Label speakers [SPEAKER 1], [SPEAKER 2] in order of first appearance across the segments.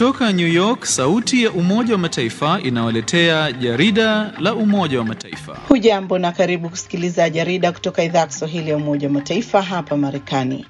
[SPEAKER 1] Kutoka New York, sauti ya Umoja wa Mataifa inawaletea jarida la Umoja wa Mataifa.
[SPEAKER 2] Hujambo na karibu kusikiliza jarida kutoka idhaa ya Kiswahili ya Umoja wa Mataifa hapa Marekani.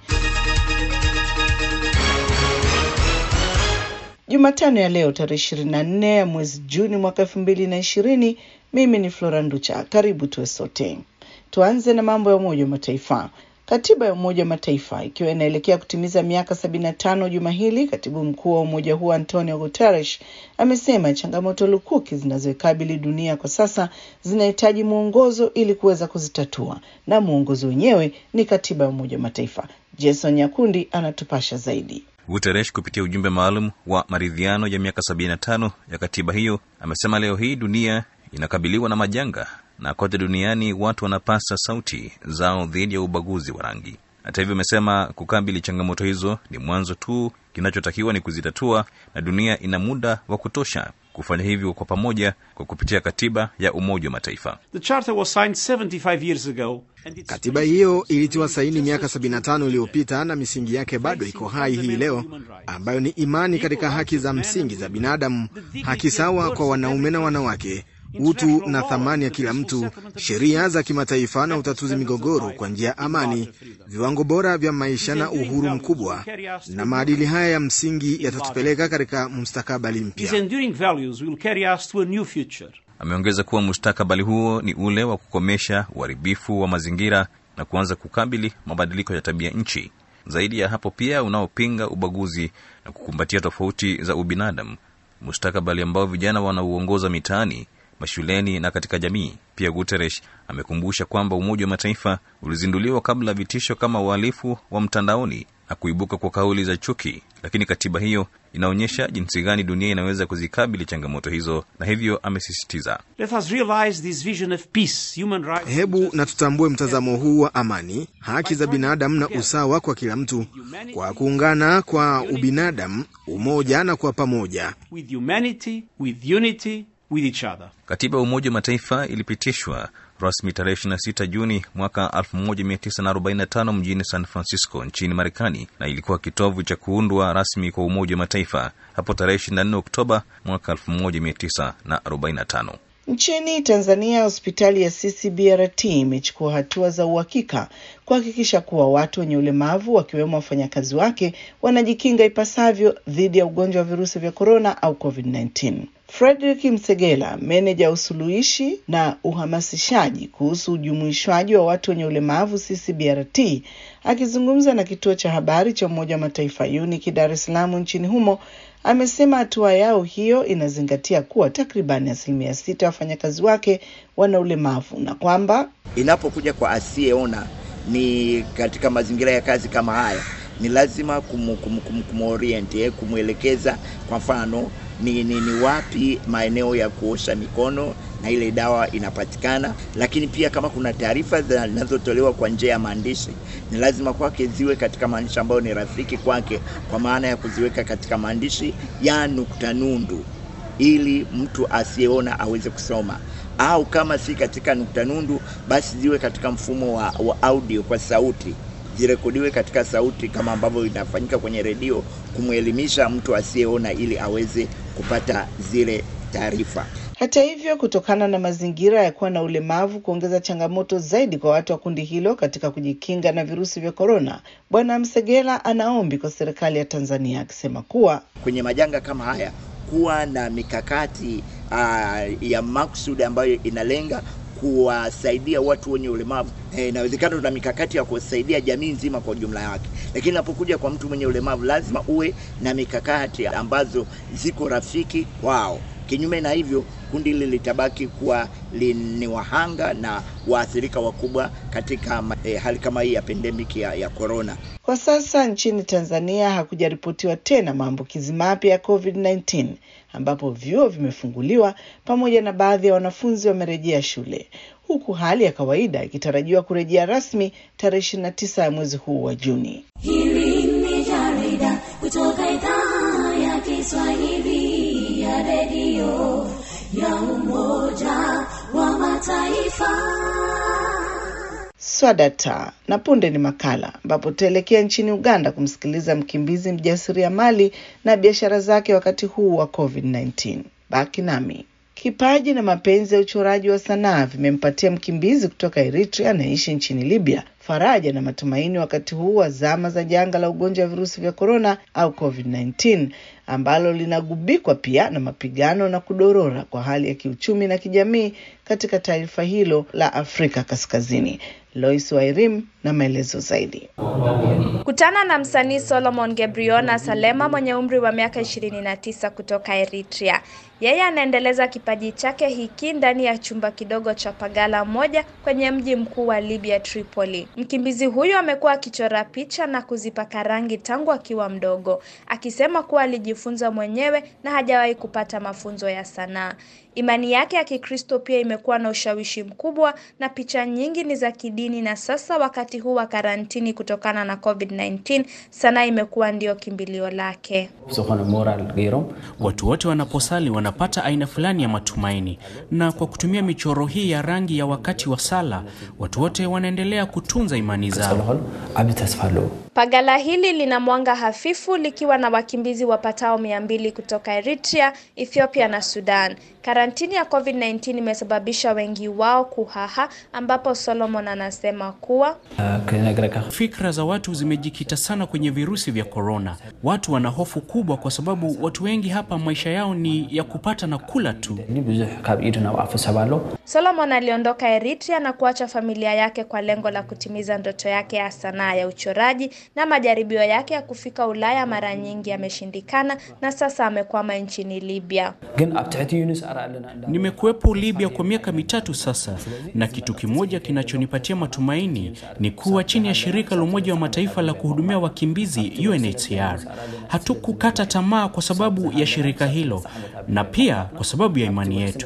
[SPEAKER 2] Jumatano ya leo tarehe 24 ya mwezi Juni mwaka 2020. Mimi ni Flora Nducha. Karibu tuwe sote. Tuanze na mambo ya Umoja wa Mataifa. Katiba ya Umoja wa Mataifa ikiwa inaelekea kutimiza miaka 75 juma hili, katibu mkuu wa umoja huo Antonio Guterres amesema changamoto lukuki zinazoikabili dunia kwa sasa zinahitaji mwongozo ili kuweza kuzitatua, na mwongozo wenyewe ni katiba ya Umoja wa Mataifa. Jason Nyakundi anatupasha zaidi.
[SPEAKER 3] Guterres kupitia ujumbe maalum wa maridhiano ya miaka 75 ya katiba hiyo amesema leo hii dunia inakabiliwa na majanga na kote duniani watu wanapasa sauti zao dhidi ya ubaguzi wa rangi. Hata hivyo, amesema kukabili changamoto hizo ni mwanzo tu, kinachotakiwa ni kuzitatua, na dunia ina muda wa kutosha kufanya hivyo kwa pamoja kwa kupitia katiba ya Umoja wa Mataifa.
[SPEAKER 4] The charter was signed 75 years ago. and it's
[SPEAKER 5] Katiba hiyo ilitiwa saini miaka 75 iliyopita na misingi yake bado iko hai hii leo, ambayo ni imani katika haki za msingi za binadamu, haki sawa kwa wanaume na wanawake, utu na thamani ya kila mtu, sheria za kimataifa na utatuzi migogoro kwa njia ya amani, viwango bora vya maisha na uhuru mkubwa. Na maadili haya ya msingi yatatupeleka katika mustakabali
[SPEAKER 4] These
[SPEAKER 5] mpya.
[SPEAKER 4] enduring values will carry us to a new future.
[SPEAKER 3] Ameongeza kuwa mustakabali huo ni ule wa kukomesha uharibifu wa mazingira na kuanza kukabili mabadiliko ya tabia nchi. Zaidi ya hapo, pia unaopinga ubaguzi na kukumbatia tofauti za ubinadamu, mustakabali ambao vijana wanauongoza mitaani, mashuleni na katika jamii. Pia Guterres amekumbusha kwamba Umoja wa Mataifa ulizinduliwa kabla ya vitisho kama uhalifu wa mtandaoni na kuibuka kwa kauli za chuki, lakini katiba hiyo inaonyesha jinsi gani dunia inaweza kuzikabili changamoto hizo, na hivyo amesisitiza
[SPEAKER 4] Let us realize this vision of peace, human rights.
[SPEAKER 5] Hebu na tutambue mtazamo huu wa amani, haki za binadamu na usawa kwa kila mtu, kwa kuungana kwa ubinadamu, umoja na kwa pamoja.
[SPEAKER 4] with humanity, with unity, with each other.
[SPEAKER 3] Katiba ya Umoja wa Mataifa ilipitishwa rasmi tarehe 26 Juni mwaka 1945 mjini San Francisco nchini Marekani, na ilikuwa kitovu cha kuundwa rasmi kwa Umoja wa Mataifa hapo tarehe 24 Oktoba mwaka 1945.
[SPEAKER 2] Nchini Tanzania, hospitali ya CCBRT imechukua hatua za uhakika kuhakikisha kuwa watu wenye ulemavu wakiwemo wafanyakazi wake wanajikinga ipasavyo dhidi ya ugonjwa wa virusi vya korona au COVID-19. Frederick Msegela, meneja wa usuluhishi na uhamasishaji kuhusu ujumuishwaji wa watu wenye ulemavu CCBRT, akizungumza na kituo cha habari cha Umoja wa Mataifa UNIC Dar es Salaam nchini humo, amesema hatua yao hiyo inazingatia kuwa takribani asilimia sita ya wafanyakazi wake wana ulemavu na kwamba
[SPEAKER 6] inapokuja kwa asiyeona ni katika mazingira ya kazi kama haya ni lazima kumu, kumu, kumu, kumorient eh, kumwelekeza kwa mfano ni, ni, ni wapi maeneo ya kuosha mikono na ile dawa inapatikana, lakini pia kama kuna taarifa zinazotolewa kwa njia ya maandishi ni lazima kwake ziwe katika maandishi ambayo ni rafiki kwake, kwa maana ya kuziweka katika maandishi ya nukta nundu ili mtu asiyeona aweze kusoma au kama si katika nukta nundu basi ziwe katika mfumo wa, wa audio kwa sauti zirekodiwe katika sauti kama ambavyo inafanyika kwenye redio kumwelimisha mtu asiyeona ili aweze kupata zile taarifa
[SPEAKER 2] Hata hivyo, kutokana na mazingira ya kuwa na ulemavu kuongeza changamoto zaidi kwa watu wa kundi hilo katika kujikinga na virusi vya korona, Bwana Msegela anaombi kwa serikali ya Tanzania akisema kuwa
[SPEAKER 6] kwenye majanga kama haya kuwa na mikakati uh, ya maksudi ambayo inalenga kuwasaidia watu wenye ulemavu. Eh, Inawezekana tuna mikakati ya kusaidia jamii nzima kwa ujumla wake, lakini inapokuja kwa mtu mwenye ulemavu lazima uwe na mikakati ambazo ziko rafiki kwao. Kinyume na hivyo, kundi hili litabaki kuwa li- ni wahanga na waathirika wakubwa katika ma- eh, hali kama hii ya pandemic ya, ya corona.
[SPEAKER 2] Kwa sasa nchini Tanzania hakujaripotiwa tena maambukizi mapya ya COVID-19 ambapo vyuo vimefunguliwa pamoja na baadhi ya wanafunzi wamerejea shule huku hali ya kawaida ikitarajiwa kurejea rasmi tarehe 29 ya mwezi huu wa Juni.
[SPEAKER 7] Hili ni jarida kutoka idhaa ya Kiswahili ya redio ya Umoja wa Mataifa.
[SPEAKER 2] Swadata na punde ni makala ambapo tutaelekea nchini Uganda kumsikiliza mkimbizi mjasiriamali na biashara zake wakati huu wa COVID-19. Baki nami. Kipaji na mapenzi ya uchoraji wa sanaa vimempatia mkimbizi kutoka Eritrea anayeishi nchini Libya faraja na matumaini wakati huu wa zama za janga la ugonjwa wa virusi vya korona au COVID-19 ambalo linagubikwa pia na mapigano na kudorora kwa hali ya kiuchumi na kijamii katika taifa hilo la Afrika Kaskazini. Lois Wairim na maelezo zaidi.
[SPEAKER 8] Kutana na msanii Solomon Gebriona Salema mwenye umri wa miaka 29 kutoka Eritrea. Yeye anaendeleza kipaji chake hiki ndani ya chumba kidogo cha pagala moja kwenye mji mkuu wa Libya Tripoli. Mkimbizi huyu amekuwa akichora picha na kuzipaka rangi tangu akiwa mdogo, akisema kuwa alijifunza mwenyewe na hajawahi kupata mafunzo ya sanaa. Imani yake ya Kikristo pia imekuwa na ushawishi mkubwa na picha nyingi ni za kidini na sasa wakati huu wa karantini kutokana na COVID-19, sanaa imekuwa ndio kimbilio lake.
[SPEAKER 9] Watu wote wanaposali wanapata aina fulani ya matumaini, na kwa kutumia michoro hii ya rangi ya wakati wa sala, watu wote wanaendelea kutunza imani zao.
[SPEAKER 8] Pagala hili lina mwanga hafifu likiwa na wakimbizi wapatao mia mbili kutoka Eritrea, Ethiopia na Sudan. Karantini ya COVID-19 imesababisha wengi wao kuhaha, ambapo Solomon anasema kuwa
[SPEAKER 9] Fikra za watu zimejikita sana kwenye virusi vya korona. Watu wana hofu kubwa, kwa sababu watu wengi hapa maisha yao ni ya kupata na kula tu.
[SPEAKER 8] Solomon aliondoka Eritrea na kuacha familia yake kwa lengo la kutimiza ndoto yake ya sanaa ya uchoraji, na majaribio yake ya kufika Ulaya mara nyingi yameshindikana, na sasa amekwama nchini Libya.
[SPEAKER 9] Nimekuwepo Libya kwa miaka mitatu sasa, na kitu kimoja kinachonipatia matumaini ni kuwa chini ya shirika la Umoja wa Mataifa la kuhudumia wakimbizi UNHCR. Hatukukata tamaa kwa sababu ya shirika hilo na pia kwa sababu ya imani yetu.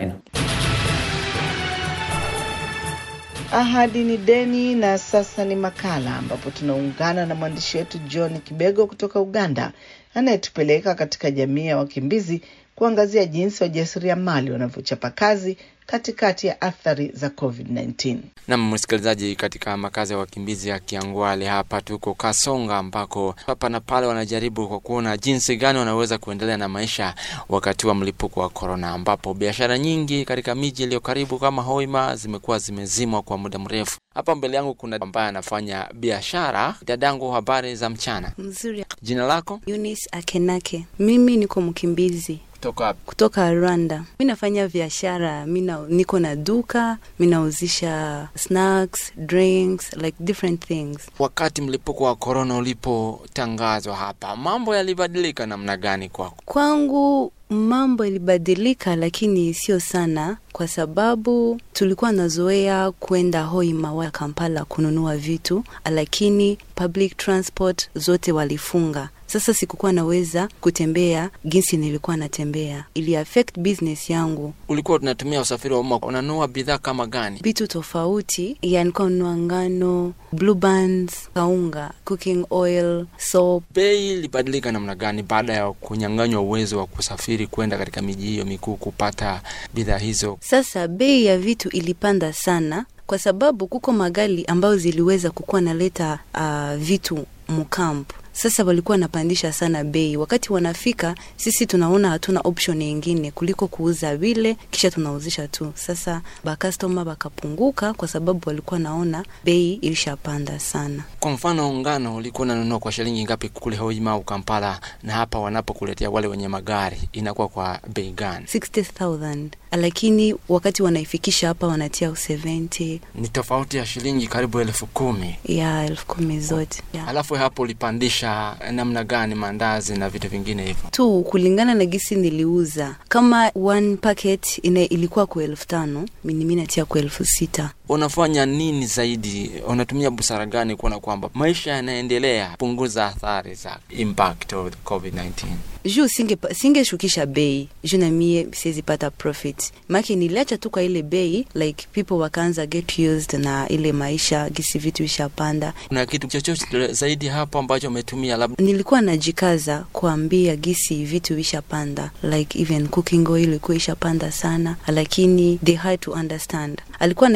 [SPEAKER 2] Ahadi ni deni, na sasa ni makala ambapo tunaungana na mwandishi wetu John Kibego kutoka Uganda anayetupeleka katika jamii ya wakimbizi kuangazia jinsi wajasiriamali wanavyochapa kazi katikati ya athari za COVID-19.
[SPEAKER 10] Nam msikilizaji, katika makazi ya wakimbizi ya Kiangwale hapa tuko Kasonga, ambako hapa na pale wanajaribu kwa kuona jinsi gani wanaweza kuendelea na maisha wakati wa mlipuko wa korona, ambapo biashara nyingi katika miji iliyo karibu kama Hoima zimekuwa zimezimwa kwa muda mrefu. Hapa mbele yangu kuna ambaye anafanya biashara. Dadangu, habari za mchana?
[SPEAKER 11] Mzuri.
[SPEAKER 10] Jina lako?
[SPEAKER 11] Eunice Akenake. Mimi niko mkimbizi
[SPEAKER 10] Kutoka wapi?
[SPEAKER 11] kutoka Rwanda. Mi nafanya biashara, mi na- niko na duka, mi nauzisha snacks, drinks, like different things.
[SPEAKER 10] Wakati mlipuko wa korona ulipotangazwa hapa, mambo yalibadilika namna gani kwako?
[SPEAKER 11] Kwangu mambo ilibadilika, lakini sio sana, kwa sababu tulikuwa nazoea kwenda Hoima wa Kampala kununua vitu, lakini public transport zote walifunga. Sasa sikukuwa naweza kutembea jinsi nilikuwa natembea, ili affect business yangu.
[SPEAKER 10] Ulikuwa unatumia usafiri wa umma, unanunua bidhaa kama gani?
[SPEAKER 11] vitu tofauti ya nilikuwa nunua ngano, blue bands, kaunga, cooking oil, soap.
[SPEAKER 10] Bei ilibadilika namna gani baada ya kunyang'anywa uwezo wa kusafiri kwenda katika miji hiyo mikuu kupata bidhaa hizo?
[SPEAKER 11] Sasa bei ya vitu ilipanda sana kwa sababu kuko magari ambayo ziliweza kukuwa naleta uh, vitu mkampu sasa walikuwa wanapandisha sana bei. Wakati wanafika, sisi tunaona hatuna option yingine kuliko kuuza vile, kisha tunauzisha tu. Sasa bakastoma bakapunguka, kwa sababu walikuwa naona bei ilishapanda sana.
[SPEAKER 10] Kwa mfano, ngano ulikuwa unanunua kwa shilingi ngapi kule Hoima au Kampala, na hapa wanapokuletea wale wenye magari inakuwa kwa bei gani?
[SPEAKER 11] 60,000 lakini wakati wanaifikisha hapa wanatia 70
[SPEAKER 10] Ni tofauti ya shilingi karibu elfu kumi.
[SPEAKER 11] ya elfu kumi zote ya.
[SPEAKER 10] Alafu hapo ulipandisha namna gani mandazi na vitu vingine hivyo?
[SPEAKER 11] tu kulingana na gisi niliuza kama one packet ina ilikuwa kwa elfu tano mimi mi natia kwa elfu sita
[SPEAKER 10] Unafanya nini zaidi? Unatumia busara gani kuona kwamba maisha yanaendelea punguza athari za impact of COVID-19?
[SPEAKER 11] juu singe singeshukisha bei juu na mie siwezi pata profit make niliacha tu kwa ile bei like people wakaanza get used na ile maisha gisi vitu ishapanda
[SPEAKER 10] Kuna kitu chochote zaidi hapo ambacho umetumia labda?
[SPEAKER 11] nilikuwa najikaza kuambia gisi vitu ishapanda like even cooking oil ilikuwa ishapanda sana lakini they had to understand alikuwa anaweza fika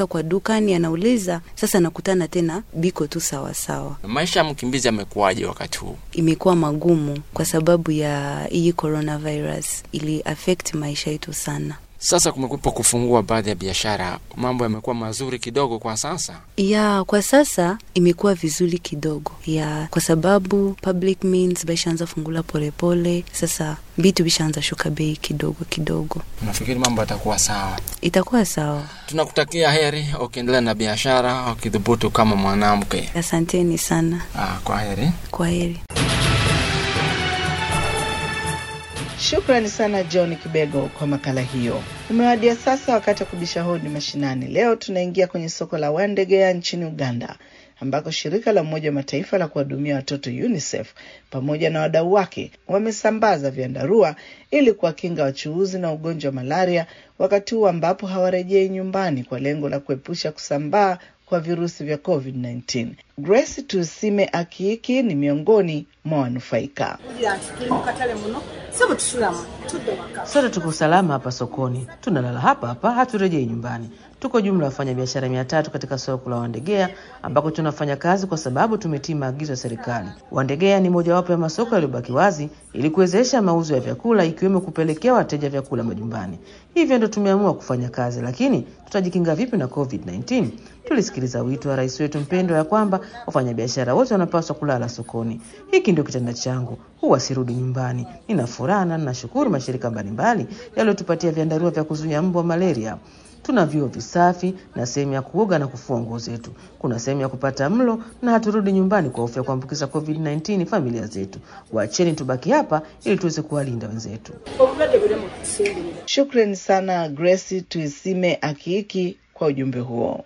[SPEAKER 11] anaenda kwa dukani anauliza, sasa nakutana tena biko tu sawasawa.
[SPEAKER 10] Maisha ya mkimbizi yamekuwaje wakati huu?
[SPEAKER 11] Imekuwa magumu kwa sababu ya hii coronavirus, ili affect maisha yetu sana.
[SPEAKER 10] Sasa kumekuwepo kufungua baadhi ya biashara, mambo yamekuwa mazuri kidogo kwa sasa.
[SPEAKER 11] ya kwa sasa imekuwa vizuri kidogo ya kwa sababu public means baishaanza fungula polepole sasa vitu vishaanza shuka bei kidogo kidogo
[SPEAKER 10] Nafikiri mambo yatakuwa sawa.
[SPEAKER 11] itakuwa sawa
[SPEAKER 10] Tunakutakia heri ukiendelea na biashara, ukidhubutu kama mwanamke.
[SPEAKER 11] asanteni sana
[SPEAKER 10] Ah, kwa heri.
[SPEAKER 11] kwa heri
[SPEAKER 2] Shukrani sana John Kibego kwa makala hiyo. Umewadia sasa wakati wa kubisha hodi mashinani. Leo tunaingia kwenye soko la Wandegea nchini Uganda ambako shirika la Umoja wa Mataifa la kuwahudumia watoto UNICEF pamoja na wadau wake wamesambaza vyandarua ili kuwakinga wachuuzi na ugonjwa wa malaria wakati huu ambapo hawarejei nyumbani kwa lengo la kuepusha kusambaa kwa virusi vya COVID-19. Grace Tusime Akiiki ni miongoni mwa wanufaika.
[SPEAKER 12] Sote tuko salama hapa sokoni, tunalala hapa hapa, haturejei nyumbani. Tuko jumla ya wafanya biashara mia tatu katika soko la Wandegea ambako tunafanya kazi kwa sababu tumetii maagizo ya serikali. Wandegea ni mojawapo ya masoko yaliyobaki wazi ili kuwezesha mauzo ya vyakula ikiwemo kupelekea wateja vyakula majumbani. Hivyo ndo tumeamua kufanya kazi, lakini tutajikinga vipi na COVID-19? Tulisikiliza wito wa rais wetu mpendwa ya kwamba wafanyabiashara wote wanapaswa kulala sokoni. Hiki ndio kitanda changu, huwa sirudi nyumbani. Nina furaha na ninashukuru mashirika mbalimbali yaliyotupatia vyandarua vya kuzuia mbu wa malaria. Tuna vyoo visafi na sehemu ya kuoga na kufua nguo zetu. Kuna sehemu ya kupata mlo na haturudi nyumbani kwa hofu ya kuambukiza COVID-19 familia zetu. Wacheni tubaki hapa ili tuweze kuwalinda wenzetu.
[SPEAKER 2] Shukrani sana Grace Tuisime Akiiki kwa ujumbe huo.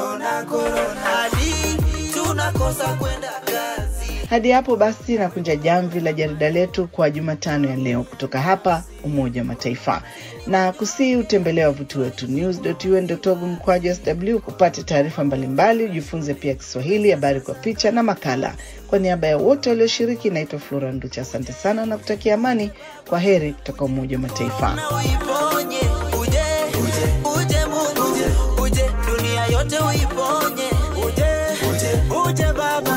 [SPEAKER 2] Hadi hapo basi nakunja jamvi la jarida letu kwa Jumatano ya leo kutoka hapa Umoja wa Mataifa, na kusii utembelee wavuti wetu news.un.org mkwaju sw upate taarifa mbalimbali, ujifunze pia Kiswahili, habari kwa picha na makala. Kwa niaba ya wote walioshiriki, naitwa Flora Nducha. Asante sana na kutakia amani. Kwa heri kutoka Umoja wa Mataifa.
[SPEAKER 13] uiponye uje uje uje Mungu uje dunia yote uiponye uje uje uje Baba